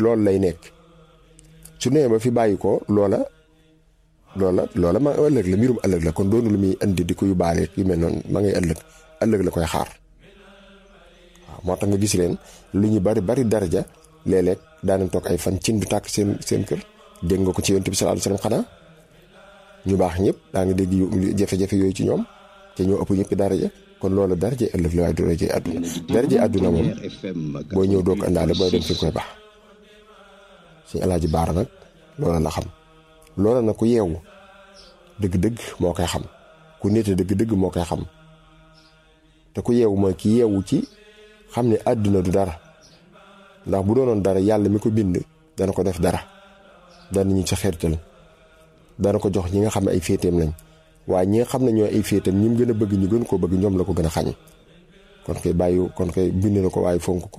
loolu lay nekk su nee ba fi bàyyi ko loola loola loola ma ëllëg la mbirum ëllëg la kon doonu lu muy indi di ko yóbbaale yu mel noonu ma ngay ëllëg ëllëg la koy xaar waaw moo tax nga gis leen lu ñu bari bari daraja léeg-léeg daanañ toog ay fan cin du tàkk seen seen kër dégg nga ko ci yonent bi sallallahu alayhi wasallam xanaa ñu baax ñëpp daa nga dégg jafe-jafe yooyu ci ñoom te ñoo ëpp ñëpp daraja kon loolu daraja ëllëg la waaye du daraja àdduna daraja àdduna moom booy ñëw doo ko àndaale booy dem fi nga koy baax suñu alaaji baara nag loola la xam loola nag ku yeewu dëgg-dëgg moo koy xam ku nite dëgg-dëgg moo koy xam te ku yeewu mooy ki yeewu ci xam ne àdduna du dara ndax bu doonoon dara yàlla mi ko bind dana ko def dara dana ñu sa xeertal dana ko jox ñi nga xam ne ay féeteem lañ waaye ñi nga xam ne ñooy ay féeteem ñi mu gën a bëgg ñu gën koo bëgg ñoom la ko gën a xañ kon koy bàyyi kon koy bind na ko waaye fonk ko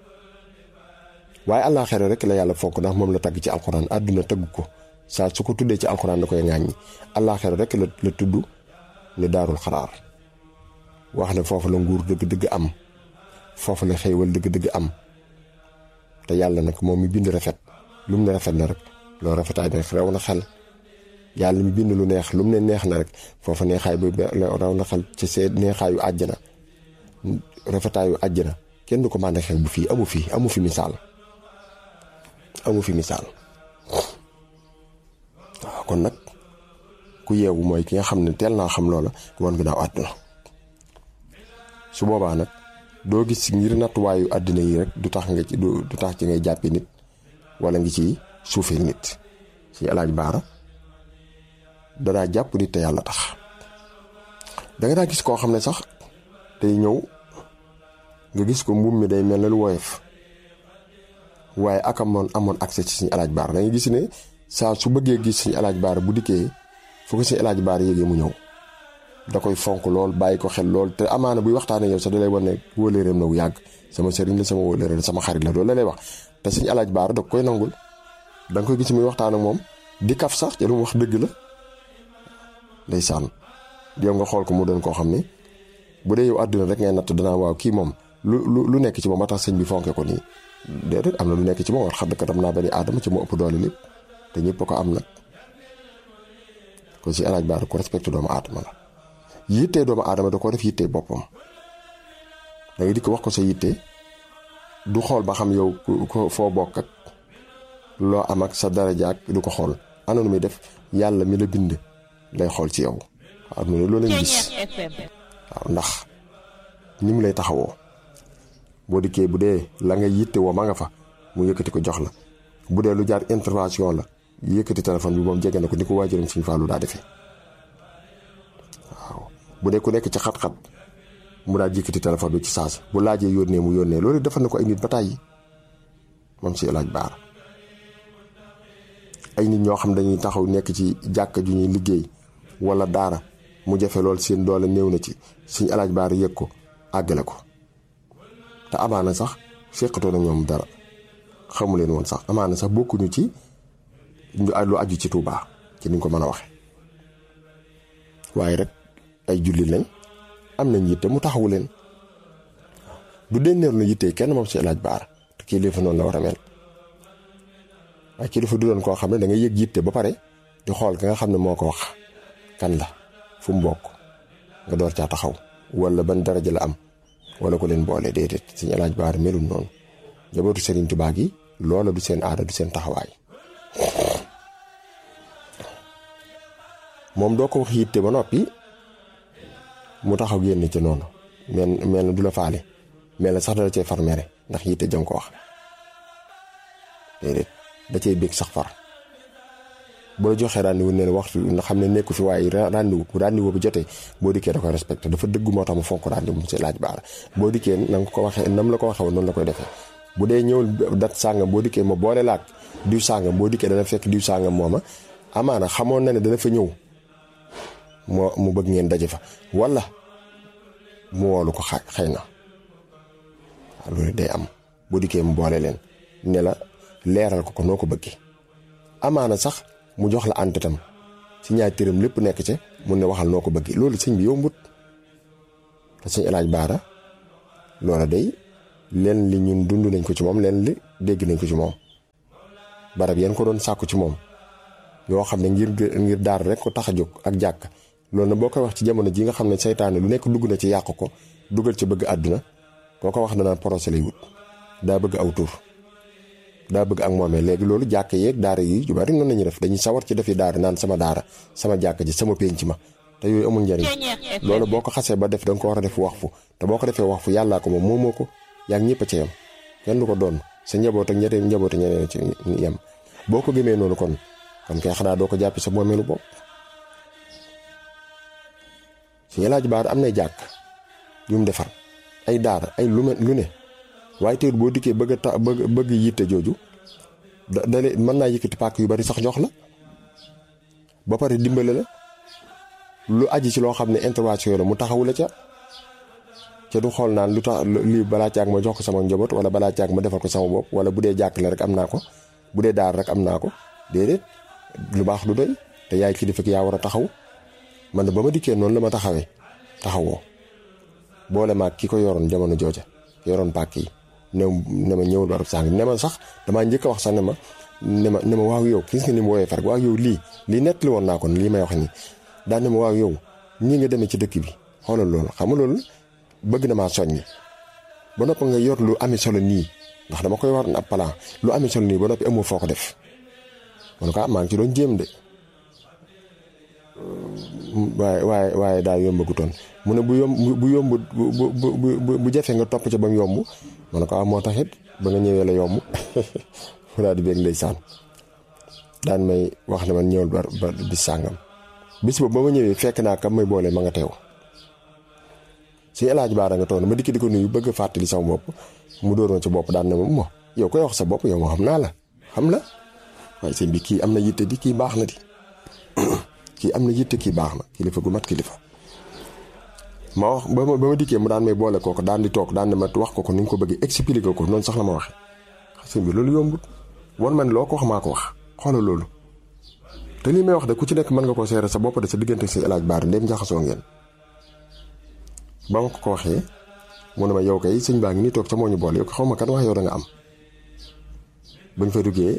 waaye àllaaxira rek la yàlla fonk ndax moom la tagg ci alxuraan àdduna tagg ko saa su ko tuddee ci alxuraan da koy ŋàññi àllaaxira rek la la tudd ne daarul xaraar wax ne foofu la nguur dëgg-dëgg am foofu la xéewal dëgg-dëgg am te yàlla nag moom mi bind rafet lu mu ne rafet na rek loolu rafetaay bi raw na xel yàlla mi bind lu neex lu mu ne neex na rek foofu neexaay bi raw na xel ci see neexaayu àjjana rafetaayu àjjana kenn du ko mën a xew bu fii amu fi amu fi misaal amu fi misaal waaw kon nag ku yeewu mooy ki nga xam ne teel naa xam loola woon ginnaaw àdduna su boobaa nag doo gis ngir nattuwaayu àddina yi rek du tax nga ci du tax ci ngay jàppe nit wala ngi ci suufeel nit ci alaaj baara danaa jàpp nit te yàlla tax danga daa gis koo xam ne sax tey ñëw nga gis ko mbuum mi day mel ne lu woyof waaye ak amoon amoon accès ci suñu alaaj baara da nga gis ne saa su bëggee gis suñu alaaj baara bu dikkee fu ko suñu alaaj baara yéegee mu ñëw da koy fonk lool bàyyi ko xel lool te amaana buy waxtaanee yow sax da lay wan ne wóoleeram na wu yàgg sama sëriñ la sama wóoleere la sama xarit la loolu la lay wax te suñu alaaj baara da koy nangul da nga koy gis muy waxtaan ak moom di kaf sax te lu mu wax dëgg la ndeysaan yow nga xool ko mu doon koo xam ne bu dee yow àdduna rek ngay natt danaa waaw kii moom lu lu lu nekk ci moom ba tax sëñ bi fonke ko nii déedéet am na lu nekk ci moom war xam dëkk tam naa bani aadama ci moo ëpp doole lépp te ñëpp ko am nag kon si alaaj baara ko respecté doomu aadama la yittee doomu aadama da ko def yittee boppam da nga di ko wax ko sa yitte du xool ba xam yow ko foo bokk ak loo am ak sa daraja ak du ko xool ana nu muy def yàlla mi la bind lay xool ci yow waaw mu ne loolu lañ gis waaw ndax ni mu lay taxawoo boo dikkee bu dee la nga yitte woo ma nga fa mu yëkkati ko jox la bu dee lu jaar intervention la yëkkati téléphone bi moom jege na ko ni ko waajuram Sëñ Fallu daa defee waaw bu dee ku nekk ci xat-xat mu daal yëkkati téléphone bi ci saas bu laajee yónnee mu yónnee loolu defal na ko ay nit ba tàyyi moom si laaj baara ay nit ñoo xam dañuy taxaw nekk ci jàkka ju ñuy liggéey wala daara mu jafe lool seen doole néew na ci suñ alaaj baara yëg ko àggale ko te amaana sax seqatoo na ñoom dara xamu leen woon sax amaana sax bokkuñu ci lu aju ci Tuubaa ci niñ ko mën a waxe waaye rek ay julli lañ am nañ yitte mu taxawu leen du denneer lu yitte kenn moom si alaaj baara te kii lifa noonu la war a mel waaye kilifa du doon koo xam ne da nga yëg yitte ba pare di xool ka nga xam ne moo ko wax kan la fu mu bokk nga door caa taxaw wala ban daraja la am wala ko leen boole déedéet suñu alaaj baar melul noonu njabootu Serigne Touba gi loola du seen aada du seen taxawaay moom doo ko wax yitte ba noppi mu taxaw génn ci noonu mel mel na du la faale mel na sax dala cee far mere ndax yitte jëm ko wax déedéet da cay bég sax far bu la joxee rendez-vous ne waxtu nga xam ne nekku fi waaye rendez-vous bu rendez-vous bi jotee boo dikkee da koy respecté dafa dëgg moo tax mu fonk rendez-vous mu si laaj baara boo dikkee na nga ko waxee nam la ko waxee woon noonu la koy defee bu dee ñëwul dat sàngam boo dikkee ma boole laak diw sàngam boo dikkee dana fekk diw sàngam mooma amaana xamoon na ne dana fa ñëw moo mu bëgg ngeen daje fa wala mu woolu ko xa xëy na waaw loolu day am boo dikkee mu boole leen ne la leeral ko ko noo ko bëggee amaana sax mu jox la antetam si ñaari tëram lépp nekk ca mun ne waxal noo ko bëggee loolu sëñ bi yombut te sëñ El Hadj Baara loola day leen li ñun dund nañ ko ci moom leen li dégg nañ ko ci moom barab yéen ko doon sàkku ci moom yoo xam ne ngir ngir daar rek ko tax a jóg ak jàkk loolu na boo koy wax ci jamono ji nga xam ne seytaane lu nekk dugg na ci yàq ko dugal ci bëgg àdduna koo ko wax danaan procès lay wut daa bëgg aw tur daa bëgg ak moomee léegi loolu jàkk yeeg daara yi yu bari noonu la ñuy def dañuy sawar ci defi daara naan sama daara sama jàkk ji sama pénc ma te yooyu amul njariñ loolu boo ko xasee ba def da nga ko war a def wax fu te boo ko defee wax fu yàllaa ko moom moomoo ko yaa ngi ñëpp a ca yem kenn du ko doon sa njaboot ak ñeneen njaboot ak ñeneen ci yem boo ko gëmee noonu kon kon kay xanaa doo ko jàppi sa moomeelu bopp suñu laaj baar am nay jàkk yu mu defar ay daara ay lu lu ne waaye teewul boo dikkee bëgg a ta bëgg bëgg yitte jooju da dale mën naa yëkkati pàkk yu bari sax jox la ba pare dimbale la lu aji ci loo xam ne intervention la mu taxawu la ca ca du xool naan lu tax lii balaa caag ma jox ko sama njaboot wala balaa caag ma defal ko sama bopp wala bu dee jàkk la rek am naa ko bu dee daar rek am naa ko déedéet lu baax lu doy te yaay kilifa ki yaa war a taxaw man ba ma dikkee noonu la ma taxawee taxawoo boole maag ki ko yoroon jamono jooja yoroon pàkk yi ne ne ma ñëwul barab sàng ne ma sax damaa njëkk a wax sax ne ma ne ma ne ma waaw yow gis nga ni mu woowee far waaw yow lii lii nettali woon naa ko lii may wax nii daan ne ma waaw yow ñii nga demee ci dëkk bi xoolal loolu xam nga loolu bëgg na maa soññi ba noppi nga yor lu ami solo nii ndax dama koy war ab plan lu ami solo nii ba noppi amoo foo ko def man ko maa ngi ci doon jéem de waaye waaye waaye daal yombagutoon mu ne bu yomb bu yomb bu bu bu jafe nga topp ca ba mu yomb ma ne ko ah moo tax it ba nga ñëwee la yomb mu daal di beeg ndeysaan daan may wax ne man ñëwal ba ba bis sàngam bis boobu ba ma ñëwee fekk naa kam may boole ma nga teew si El Hadj Baara nga toog ma dikki di ko nuyu bëgg a fàttali sama bopp mu dóoroon ci bopp daan ne ma mo yow koy wax sa bopp yow moo xam naa la xam la waaye sëñ bi kii am na yitte di kii baax na di kii am na yitte kii baax na kilifa gu mat kilifa. ma wax ba ma ba ma dikkee mu daan may boole kooku daan di toog daan ne ma wax ko ko ni nga ko bëggee expliquer ko noonu sax la ma waxee sëñ bi loolu yombut wan man loo ko wax maa ko wax xoolal loolu. te lii may wax de ku ci nekk mën nga koo seere sa bopp de sa diggante si El Hadj Baara ndéem jaxasoo ngeen ba ma ko ko waxee mu ne ma yow kay sëñ baa ngi nii toog ca moo ñu boole yow xaw ma kan wax yow da nga am bañ fa duggee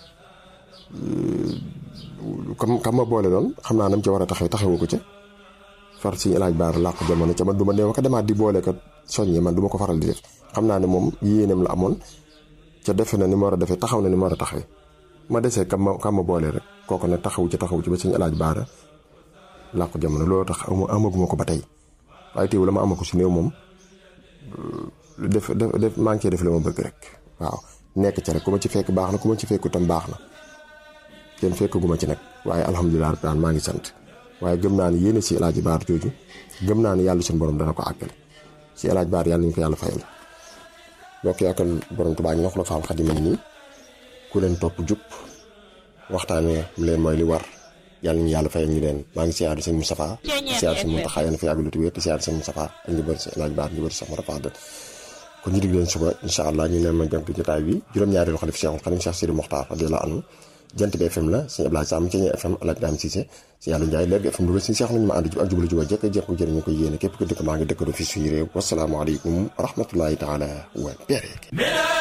kam kam ma boole doon xam naa nam ca war a taxaw taxawu ko ca far sëñ El Hadj Baara làqu jamono ca man du ma nee ma ko demaat di boole ko soññee man du ma ko faral di def xam naa ne moom yéeneem la amoon ca defe na ni ma war a defee taxaw na ni ma war a taxawee ma desee kam ma kam ma boole rek kooku ne taxawu ci taxawu ci ba sëñ El Hadj Baara làqu jamono loolu tax amaguma ko ba tey waaye teewul la ma amaku si néew moom def def def maa ngi cee def la ma bëgg rek waaw nekk ca rek ku ma ci fekk baax na ku ma ci fekku tam baax na kenn fekkaguma ci nag waaye alhamdulilah rabbil aalamiin maa ngi sant waaye gëm naa ni yéene si El Hadj Baara jooju gëm naa ni yàlla suñu borom dana ko àggale si El Hadj Baara yàlla ñu ko yàlla fayal mbokk yi ak borom Tuubaa ñu wax la faam xadima nii ku leen topp jub waxtaanee leen mooy li war yàlla ñu yàlla fayal ñu leen maa ngi siyaare sëñ Moustapha siyaare sëñ Mountakha yéen a fi yàgg lu wér te siyaare sëñ Moustapha ak ñu bëri si El Hadj Baara ñu bëri sax ma rafaadal kon ñu dig leen suba incha allah ñu leen ma jëm jotaay bi juróom-ñaareelu xalif Cheikhul Khadim Cheikh Sidi Mokhtar radiyallahu anhu jant bi FM la sëñ Abdoulaye Sam ci FM Alaaji Daam Cissé sëñ Yàlla Njaay léegi FM Louga sëñ Cheikh nañu ma ànd jub ak jublu juba jekk jekk jërë ñu koy yéene képp ko dëkk maa ngi dëkkandoo fi suñu réew wasalaamaaleykum wa rahmatullahi taala wa barakatuh